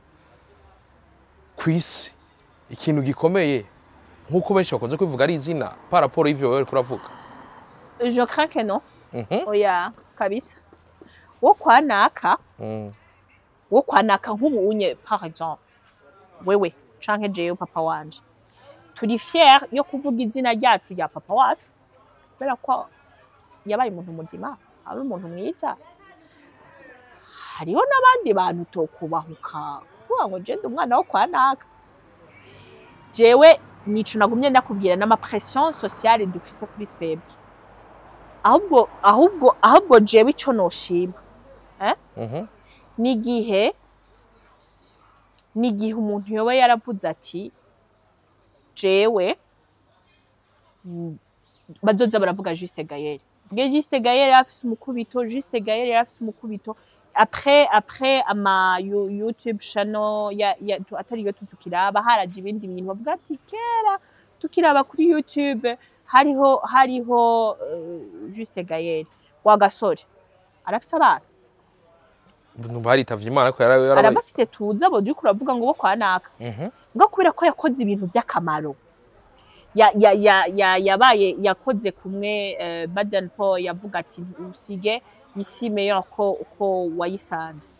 B: ku isi ikintu gikomeye nk'uko benshi bakunze kubivuga ari izina paraporo y'ivyo wewe uriko uravuga
A: je crains que non
B: Mhm.
A: oya kabisa wo kwa naka
B: Mm.
A: wo kwa naka nk'ubu unye par exemple wewe canke jewe papa wanje turi fier yo kuvuga izina ryacu rya papa wacu kubera ko yabaye umuntu muzima ari umuntu mwiza hariho n'abandi bantu tokubahuka kuvuga ngo je ndi umwana wo kwa naka jewe nico nagumye ndakubwira n'amapression sociale dufise kuri twebwe ahubwo ahubwo ahubwo jewe ico noshima
B: Mhm.
A: n'igihe n'igihe umuntu yoba yaravuze ati jewe mm, bazoza baravuga Juste Gaël vuge Juste Gaël yari afise umukubito Juste Gaël yari afise umukubito après après ama Yo- YouTube channel ya, ya tu- atari yo tukiraba haraje ibindi bintu bavuga ati kera tukiraba kuri YouTube hariho hariho uh, Juste Gaël wa gasore arafise abana
B: baritavye imana ko yarabaye yarabaye
A: arabafise tuza abo turiko uravuga ngo bo kwa naka
B: Mhm.
A: ngo kubera ko yakoze ibintu by'akamaro ya, ya, ya, ya, yabaye yakoze kumwe uh, Baden Paul yavuga ati usige isi meilleur ko uko wayisanze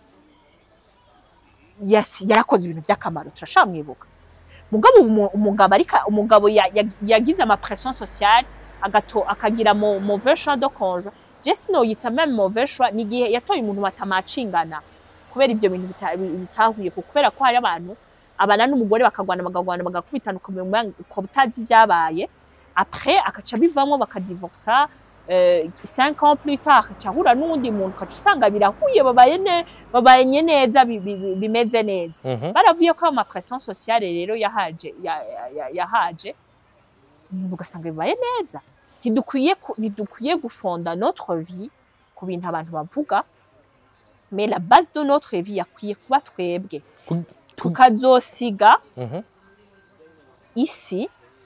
A: yes, yarakoze ibintu by'akamaro turashamwibuka mugabo umu- umugabo arika umugabo ya- ya- yagize ama pression sociale agato akagira mo mauvais choix de conjoint je sinoyita même mauvais choix ni igihe yatoye umuntu batamacingana kubera ivyo bintu bita- bitahuye ku- kubera ko hari abantu abana n'umugore bakagwana bakagwana bagakubitana ukamenya uko utazi ivyabaye après akaca bivamwo bakadivorsa euh, cinq ans plus tard akaca ahura n'uwundi muntu ukaca usanga birahuye babaye ne- babanye neza bi- bi- bi- bimeze neza
B: Mhm.
A: baravuye ko ama pression sociale rero yahaje ya- ya- ya- yahaje umuntu ugasanga bibaye neza ntidukwiye ku- ntidukwiye gufonda notre vie ku bintu abantu bavuga mais la base de notre vie yakwiye kuba twebwe
B: Ku- ku-
A: tukazosiga
B: Mhm.
A: isi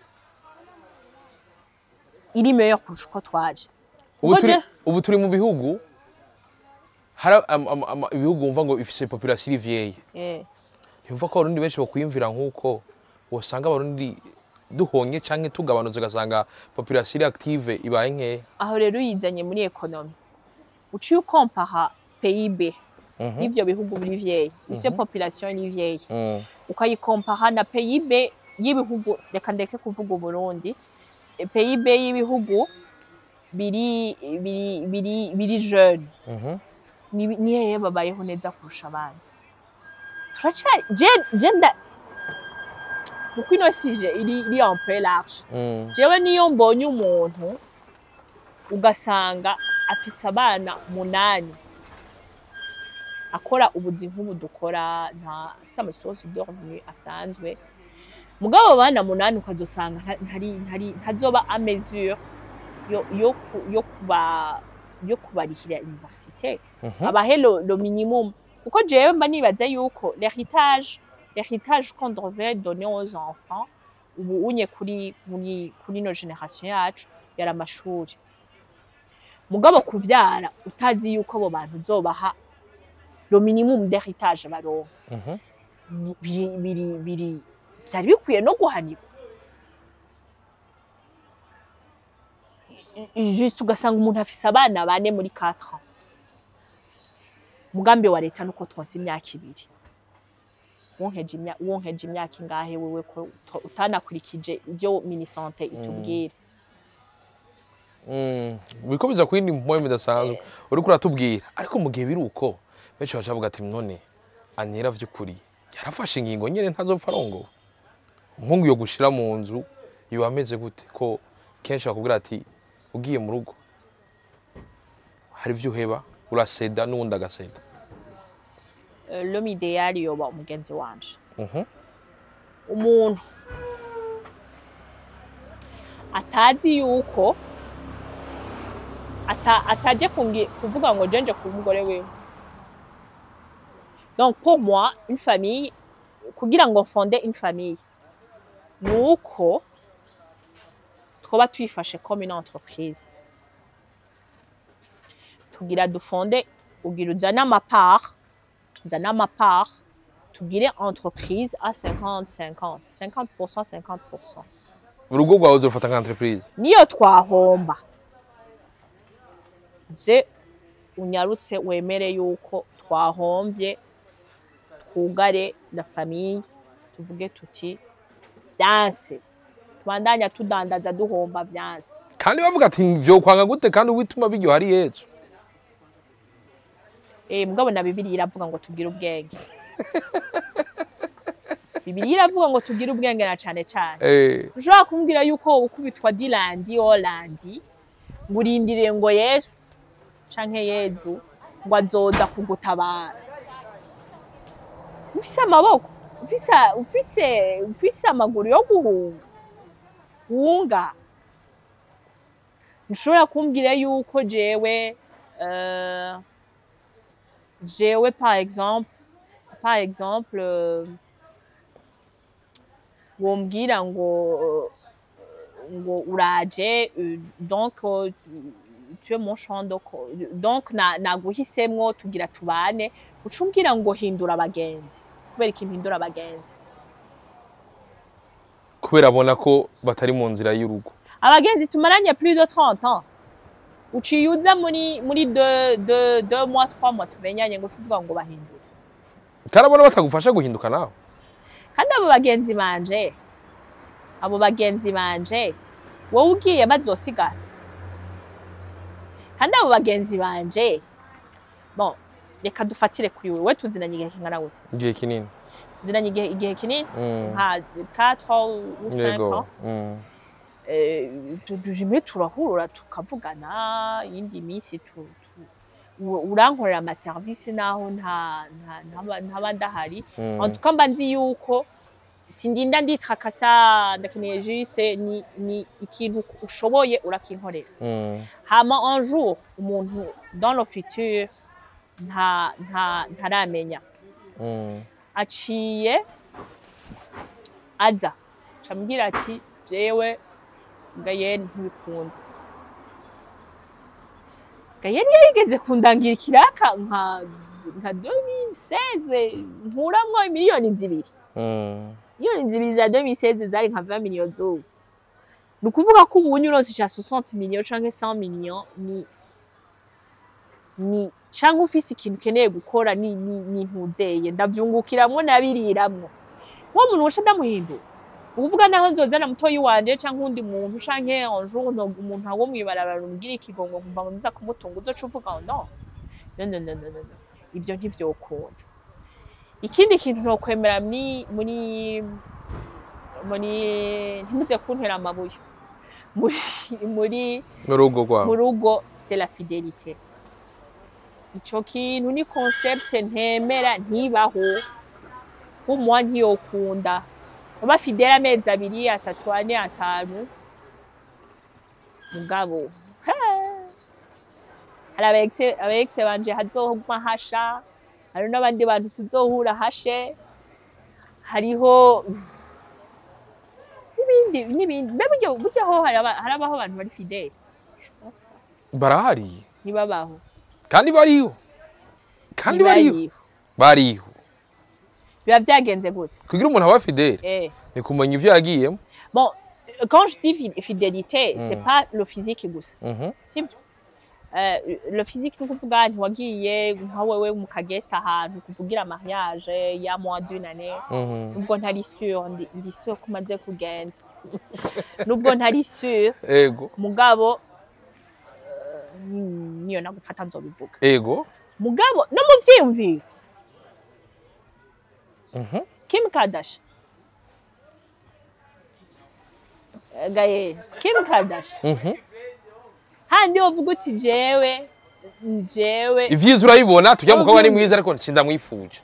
A: iri meilleur kurusha uko twaje
B: ubu
A: Ubwo
B: turi
A: je-
B: ubu turi mu bihugu hari am- am- am- ibihugu wumva ngo ifise population iri vieille
A: Eh,
B: yumva ko abarundi benshi bokwiyumvira nk'uko wosanga abarundi duhonye canke tugabanutse ugasanga population iri active ibaye nkeya
A: aho rero uyizanye muri ekonomi uciye ukompaha PIB
B: Mhm.
A: y'ivyo bihugu biri vieille ivyo population ni vieille
B: Mm.
A: ukayikompaha na PIB y'ibihugu reka ndeke kuvuga Uburundi E, PIB y'ibihugu biri biri biri biri jeune
B: Mhm.
A: ni ni hehe babayeho neza kurusha abandi turacari je je nda kuko ino sije iri iri en peu large
B: Mm.
A: jewe niyo mbonye umuntu ugasanga afise abana munani akora ubuzi nk'ubu dukora nta afise amasosi de revenu asanzwe mugabo abo bana munani ukazosanga nta- ntari ntari ntazoba a mesure yo yo ku- yo kuba yo kubarihira université
B: Mhm.
A: abahe lo, lo minimum kuko jewe mba nibaza yuko l'héritage l'héritage qu'on devrait donner aux enfants ubu unye kuri muri kuri no generation yacu yari amashuri mugabo kuvyara utazi yuko abo bantu uzobaha lo minimum d'héritage baronka
B: Mhm.
A: biri biri biri byari bikwiye no guhanirwa juste ugasanga umuntu afise abana bane muri 4 ans umugambi wa leta nuko twonsa imyaka ibiri wonkeje imya- wonkeje imyaka ingahe wewe ko uta- utanakurikije ibyo minisante itubwira
B: Mm. Biriko biza kwindi mpombe bidasanzwe uriko uratubwira ariko mu gihe biri uko benshi baca bavuga ati none anyera vy'ukuri yarafashe ingingo nyene ntazopfa arongowe umuhungu yo gushira mu nzu yoba ameze gute ko kenshi bakubwira ati ugiye mu rugo hari ivyo uheba uraseda n'uwundi agaseda
A: Euh, l'homme idéal yoba umugenzi wanje
B: Mhm.
A: umuntu atazi yuko ata, ataje kungi- kuvuga ngo jenje ku mugore wiwe donc pour moi une famille kugira ngo fonde une famille ni uko twoba tuyifashe comme une entreprise tugira dufonde ugira uzane amapart uzane amapart tugire entreprise à 50-50 50% 50%
B: urugo rwawe uzorufata nka entreprise
A: niyo twahomba ze unyarutse wemere yuko twahomvye twugare na famiye tuvuge tuti vyanse tubandanya tudandaza duhomba vyanse
B: kandi bavuga ati vyokwanga gute kandi uwituma biryo hari yesu
A: eh mugabo na bibiliya iravuga ngo tugire ubwenge bibiliya iravuga ngo tugire ubwenge na cane cane
B: eh
A: ushobora kumbwira yuko ukubitwa dilandi olandi ngo urindire ngo yesu canke yezu ngo azoza kugutabara ufise amaboko ufise ufise ufise amaguru yo guhunga wunga ntushobora kumbwira yuko jewe euh, jewe par exemple par exemple euh, wombwira ngo ngo uraje euh, donc euh, tu- tu es mon champ donc euh, donc na- naguhisemwo tugira tubane uca umbwira ngo hindura abagenzi kubera iki mpindura abagenzi
B: kubera abona ko batari mu nzira y'urugo
A: abagenzi tumaranye plus de 30 ans uciye uza muri muri deux deux deux mois trois mois tumenyanye ngo uca uvuga ngo bahindure
B: kandi abona batagufasha guhinduka nawe
A: kandi abo bagenzi banje abo bagenzi banje wowe ugiye bazosigara kandi abo bagenzi banje bon reka dufatire kuri wewe tuzinanye igihe kingana gute
B: igihe kinini
A: tuzinanye igihe igihe kinini
B: Mm.
A: nka 4 ou 5
B: yego
A: ans
B: Mm.
A: Eh, tu- tujime turahura tukavugana iyindi minsi tu- tu- u- urankorera amaserivisi naho nta nta- ntaba ntaba ndahari
B: Mm.
A: en tout cas mba nzi yuko sindinda nditrakasa ndakeneye juste ni, ni ikintu ushoboye urakinkorera
B: Mm.
A: hama un jour umuntu dans le futur nta nta ntaramenya
B: Mm.
A: aciye aza camubwira ati jewe gayeni ntibikunda gayeni yarigeze kundangira ikiraka nka nka 2016 nkuramwo miliyoni zibiri
B: Mm.
A: miliyoni zibiri za 2016 zari nka 20 miliyoni zubu ni ukuvuga ko ubu unyuronse ca 60 miliyoni canke 100 miliyoni ni ni canke ufise ikintu ukeneye gukora ni ni ni ntuzeye ndavyungukiramwo nabiriramwo wa muntu wosha ndamuhindura ukuvuga naho nzozana mutoyi wanje canke uwundi muntu canke un jour no umuntu wo mwibarabara umbwira ikigongo nkumva ngo nza kumutunga uzoca uvuga ngo no no no no no no no. ivyo ntivyokunda ikindi kintu nokwemera muri muri muri ntimuze kuntera amabuye muri muri
B: mu rugo
A: mu
B: rwawe
A: rugo c'est la fidélité ico kintu ni concept ntemera ntibaho nk'umuwa ntiyokunda uba fidele amezi abiri atatu ane atanu mugabo he, hari abaexe abaexe banje hazohuma hasha hari n'abandi bantu tuzohura hashe hariho n'ibindi n'ibindi mbe burya burya ho haraba- harabaho abantu bari fidele Je pense pas.
B: barahari
A: ntibabaho
B: kandi bariho kandi bariho
A: ntibariho.
B: bariho
A: biba byagenze gute
B: kugira umuntu aba fidele
A: eh.
B: ni kumenya ivyo yagiyemo
A: bon euh, quand je dis fi- fidélité c'est pas le physique gusa
B: Mhm.
A: sibyo Euh, le physique ni ukuvuga ntiwagiye nka wewe mu kagesta ahantu kuvugira mariage ya moins d'une année
B: Mhm.
A: nubwo ntari sûr ndi ndi sûr ko umaze kugenda nubwo ntari sûr
B: ego
A: mugabo euh, niyo nagufata nzobivuga
B: ego
A: mugabo no mu vyiyumviro
B: Mhm.
A: Kim Kardashian Eh, Gaye Kim Kardashian
B: Mhm.
A: handi wovuga uti jewe jewe
B: ivyiza urabibona tujya mukobwa ni
A: Urabyumva.
B: mwiza ariko sindamwifuje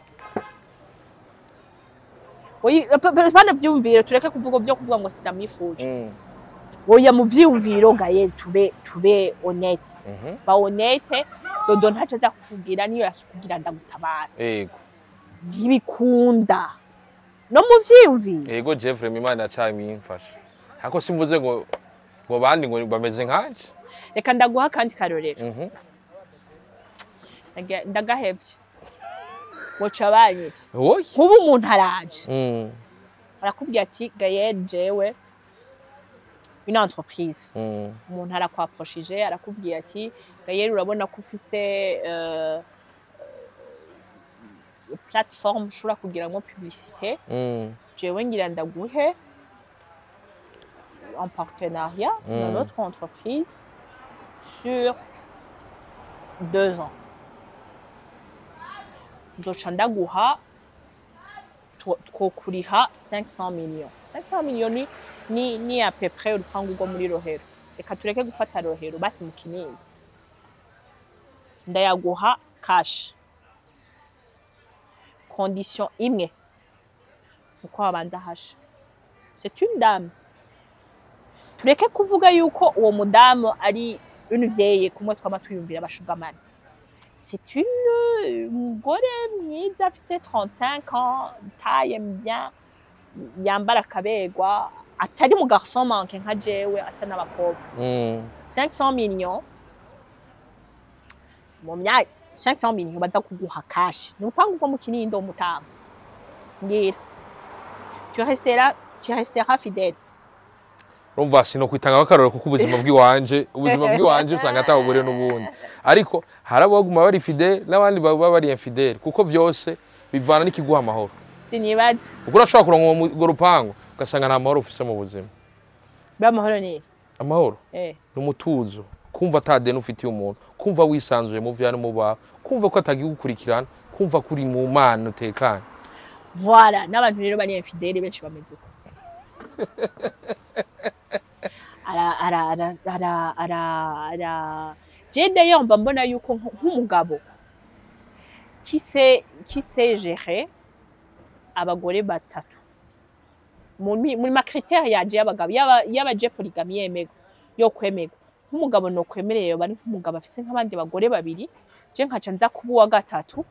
A: Oyi- pa- pa- pana vyumviro tureke kuvuga vyo kuvuga ngo sidamwifuje
B: Mm.
A: oya mu vyiyumviro gaye tube tube honnête
B: Mhm.
A: ba honnête dodo ntaco aza kukubwira niyo yakikubwira ndagutabara
B: ego
A: ntibikunda no mu vyiyumviro
B: ego jeffrey imana yacaye imfasha ariko simvuze ngo ngo bandi ngo bameze nkanje
A: reka ndaguha akandi karorero
B: Mhm.
A: Ndaga- ndagahevye woca banyiki
B: oya
A: nkuba umuntu araje
B: Mm.
A: arakubwira ati gaye jewe une entreprise
B: Mm.
A: umuntu arakwaproshije arakubwira ati gayeri urabona ko ufise euh, euh, plateforme ushobora kugiramwo publicité
B: Mm.
A: jewe ngira ndaguhe en partenariat
B: Mm.
A: dans notre entreprise sur deux ans nzoca ndaguha two- twokuriha 500 millions 500 millions ni, ni, ni à peu près urupangu rwo muri rohero reka tureke gufata rohero basi mu kinini ndayaguha cash condition imwe uko wabanza hasha c'est une dame tureke kuvuga yuko uwo mudamu ari une vieille kumwe twama twiyumvira abashugamani c'est une umugore mwiza afise 35 ans taille bien yambara akabegwa atari mu garçon manque nka jewe asa n'abakobwa
B: Mm.
A: 500 millions mu myaka 500 millions baza kuguha kashi ni urupangu rwo mu kinindo mutamba mbwira tu resteras tu resteras fidèle
B: urumva sinokwitanga akarorero kuko ubuzima bw'iwanje ubuzima bw'iwanje usanga atabugore n'ubundi ariko hari abaguma bari fidele n'abandi baba bari infidele kuko vyose bivana n'ikiguha amahoro
A: sinibaza
B: kuko urashobora kuronka uwo mu- urwo rupangu ugasanga nta mahoro ufise mu buzima
A: bamahoro ni
B: amahoro
A: eh
B: ni umutuzo kumva ata deni ufitiye umuntu kumva wisanzuye mu vya no mu bawe kumva ko atagigukurikirana kumva ko uri mu mana utekanye
A: voilà n'abantu rero bari infidèle benshi bameze uko ara ara ara ara ara ara je d'ailleurs mba mbona yuko nk- nk'umugabo qui sait qui sait gérer abagore batatu muri muri ma critère yaje y'abagabo yaba yaba je polygamy yemego yo kwemego nk'umugabo no kwemereye bari nk'umugabo afise nk'abandi bagore babiri je nkaca nza kuba uwa gatatu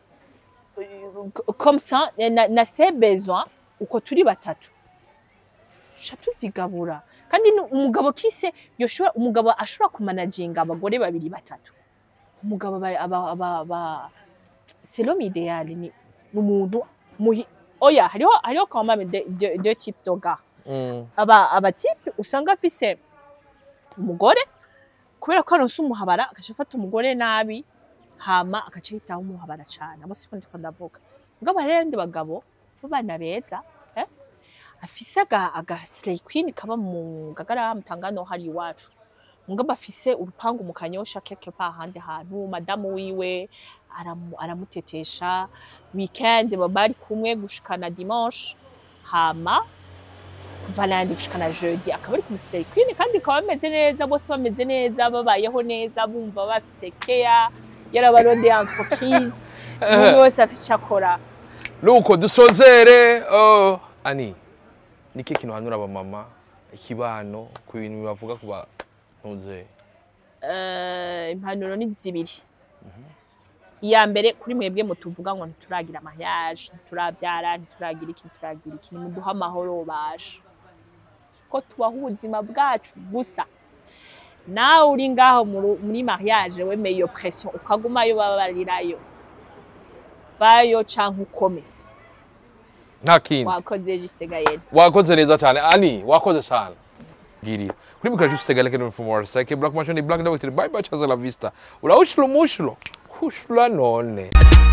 A: comme ça na, na ses besoins uko turi batatu tuca tuzigabura kandi ni umugabo kise yoshobora umugabo ashobora kumanaginga abagore babiri batatu umugabo aba aba aba, aba c'est l'homme idéal ni ni umuntu muhi oya hariho hariho quand même deux de, de types de gars
B: Mm.
A: aba aba type usanga afise umugore kubera ko aronse umuhabara agaca afata umugore nabi hama agaca yitaho umuhabara cane abo siko ndiko ndavuga mugabo hariho abandi bagabo b'abana beza eh? afise aga, aga slay queen kaba mu ngagara mutangano hari iwacu mugabo afise urupangu mu kanyosha quelque part ahandi hantu madamu wiwe aramu, aramutetesha weekend baba bari kumwe gushikana dimanche hama kuva nandi gushika na jeudi akaba ari ku musirikare queen kandi akaba bameze neza bose bameze neza babayeho neza bumva bafise keya yarabarondeye entreprise umuntu wese afite icyo akora
B: nuko dusozere uh, ani niki kintu hanura abamama ikibano ku bintu bavuga ku bantuze
A: Eh, impanuro ni zibiri iya mbere kuri mwebwe mutuvuga ngo ntituragira mariage ntiturabyara ntituragira iki ntituragira iki nimuduhe amahoro basha ko tubaho ubuzima bwacu gusa nawe uri ngaho mu- muri mariage wemeye iyo pression ukagumayo babarirayo vayo canke ukome
B: nta kindi
A: wakoze juste gayene
B: wakoze neza cyane ani wakoze sana ngiriya kuri mikoro juste galeke no from our side black machine black dog bye bye chaza la vista ula ushlo mushlo hushla none